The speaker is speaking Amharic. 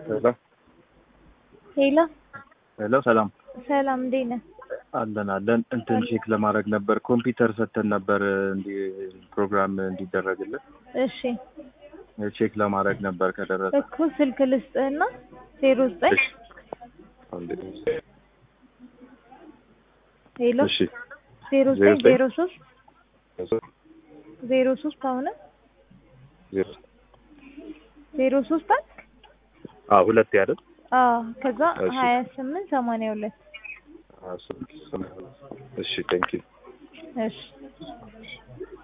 ሄሎ ሄሎ ሄሎ፣ ሰላም ሰላም፣ እንዴት ነህ? አለን አለን። እንትን ቼክ ለማድረግ ነበር ኮምፒውተር ሰተን ነበር እንዲ ፕሮግራም እንዲደረግልን እሺ ቼክ ለማድረግ ነበር ከደረሰ እኮ ስልክ ልስጥህና ዜሮ ዘጠኝ እሺ አንዴ። ሄሎ እሺ ዜሮ ዜሮ ዘጠኝ ዘጠኝ ዜሮ ሶስት ዜሮ ሶስት አሁንም ዜሮ ዜሮ ሶስት አልክ? አዎ ሁለት ያደል አዎ ከዛ እሺ። ሀያ ስምንት ሰማንያ ሁለት እሺ ቴንክ ዩ እሺ